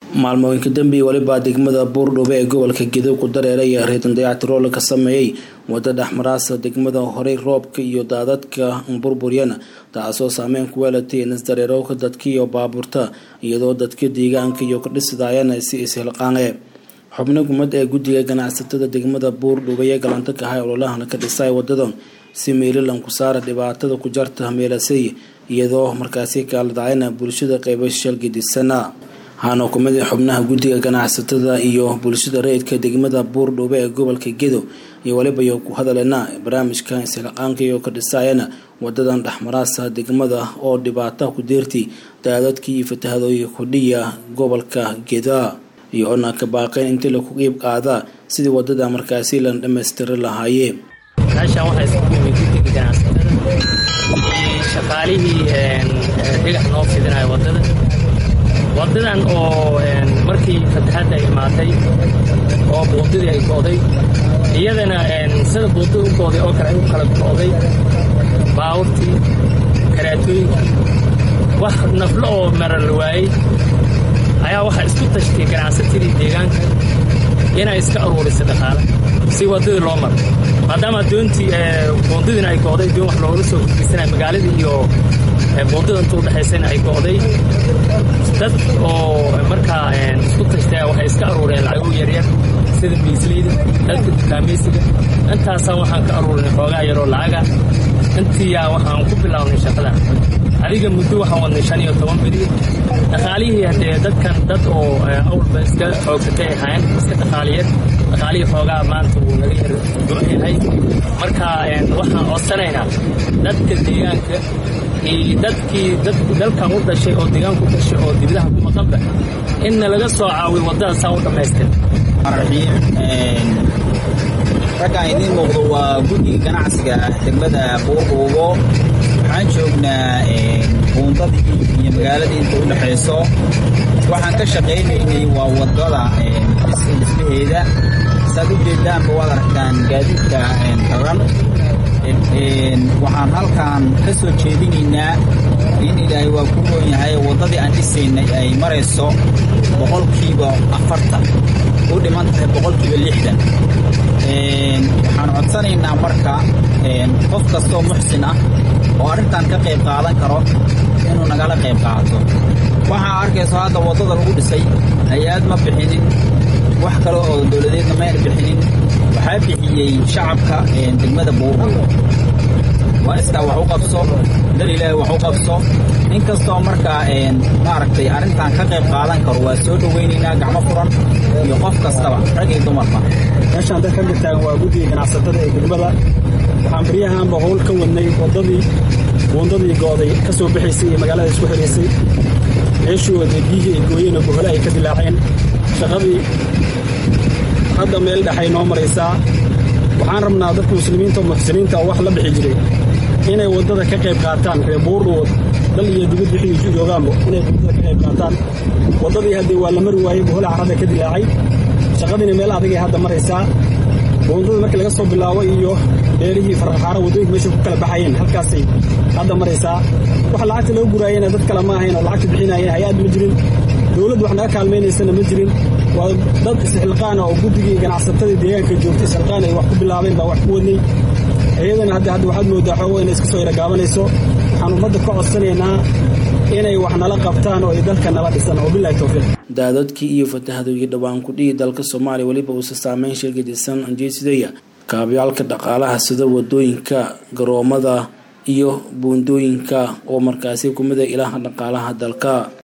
maalmooyinka dambe weliba degmada buurdhube ee gobolka gedo ku dareeraya reedan dayactiroole ka sameeyey wada dhexmaraasa degmada horey roobka iyo daadadka burburyana taasoo saameyn ku weelatay nasdareerowka dadka iyo baabuurta iyadoo dadka deegaanka iyo kadhisidayana si ishilqaange xubno gumad ee guddiga ganacsatada degmada buurdhube ee galanta ka ahay ololahana ka dhisay wadadan si meelilan ku saara dhibaatada ku jarta meelasay iyadoo markaasi kaaladacayna bulshada qeybo shalgidisana waxaana kumid xubnaha guddiga ganacsatada iyo bulshada rayidka degmada buurdhube ee gobolka gedo iyo weliba iyo ku hadalena barnaamijka isilaqaanka iyo ka dhisaayana wadadan dhexmaraasa degmada oo dhibaata ku deertay daadadkii iyo fatahadooyi kudhiya gobolka geda iyo ona ka baaqeen intii laku qiib qaada sidii wadada markaasi lan dhammaystiri lahaayee meeshaan waxaa isku yimid guddiga ganacsatada iyo shaqaalihii dhigax noo fidinaya waddada waddadan oo markii fataxadda ay imaatay oo buundadii ay go'day iyadana sida buundada u go'day oo kale ay u kala go'day baawurtii karaatooyinkii wax naflo oo marar la waayey ayaa waxaa isku tashtay ganacsatadii deegaanka inay iska aruurisa dhaqaala si waddadii loo maro maadaama doontii buundadiina ay go'day doon wax loogala soo gudbaysanaya magaaladii iyo buundada inta udhexaysana ay go'day dad oo markaa isku tashtaya waxay iska aruureen lacago yaryar sida miisleyda dadka dukaamaysiga intaasaa waxaan ka aruurinay xoogaa yaroo lacaga intiiyaa waxaan ku bilownay shaqada adiga muddo waxaan wadnay shan iyo toban beri dhaqaalihii haddee dadkan dad oo awalba iska xoogsatay ay ahaayeen iska dhaqaaliyeen dhaqaalihii xoogaa maanta wuu naga yar go-yahay marka waxaan codsanaynaa dadka deegaanka iyo dadkii dalkan u dhashay oo deegaanka u dhashay oo dibadaha ku maqanba inna laga soo caawiyo waddada saa u dhammaystir raggaan idiin muuqdo waa guddiga ganacsiga degmada buurbuubo waxaan joognaa buundadii iyo magaaladii inta u dhexayso waxaan ka shaqaynaynay waa waddada dhismaheeda saad u jeedaanba waad aragtaan gaadiidka raran waxaan halkaan ka soo jeedinaynaa in ilaahay waa ku roon yahay waddadii aan dhisaynay ay marayso boqolkiiba afartan u dhiman tahay boqolkiiba lixdan waxaan codsanaynaa marka qof kastoo muxsin ah oo arrintan ka qayb qaadan karo inuu nagala qayb qaato waxaa arkayso hadda waddada lagu dhisay hay-ad ma bixinin wax kale oo dowladeedna mayna bixinin waxaa bixiyey shacabka degmada buurbuur waa iskaa wax u qabso dal ilaahay wax u qabso in kastoo markaa maaragtay arrintan ka qayb qaadan karo waa soo dhowaynaynaa gacmo furan iyo qof kastaba rag iyo dumarba meeshaan dad ka taagan waa guddiga ganacsatada ee degmada waxaan baryahaanba howl ka wadnay waddadii buundadii go'day ka soo baxaysay iyo magaalada isku xidhaysay meeshooda biyihii ay gooyeen oo bohole ay ka dilaaceen shaqadii hadda meel dhexay noo maraysaa waxaan rabnaa dadka muslimiinta oo muxsiniinta oo wax la bixi jiray inay waddada ka qayb qaataan ree buurdhuwood dal iyo dibad wixii joogaanba inay waddada ka qayb qaataan waddadii haddee waa la mari waayey bohole carrada ka dilaacay shaqadiina meel adagay hadda maraysaa buundada markii laga soo bilaabo iyo beerihii farraxaaro waddooyinka meeshay ku kala baxayeen halkaasay hadda maraysaa wax lacagta laga guraayena dad kale ma ahayn oo lacagta bixinayeen hay-ad ma jirin dowladdu wax naga kaalmaynaysana ma jirin waa dad isxilqaana oo guddigii ganacsatadii deegaanka joogtay isxilqaan ay wax ku bilaabeen baa wax ku wadnay iyadana hadda hadda waxaad moodaa xoogo inay iska soo yaragaabanayso waxaan ummadda ka codsanaynaa inay wax nala qabtaan oo ay dalka nala dhisan oo bilahi towfiiq daadadkii iyo fatahadooyi dhowaan kudhihi dalka soomaaliya weliba uusa saameyn sheegadisan anjeesidaya kaabyaalka dhaqaalaha sida wadooyinka garoomada iyo buundooyinka oo markaasi kumida ilaha dhaqaalaha dalka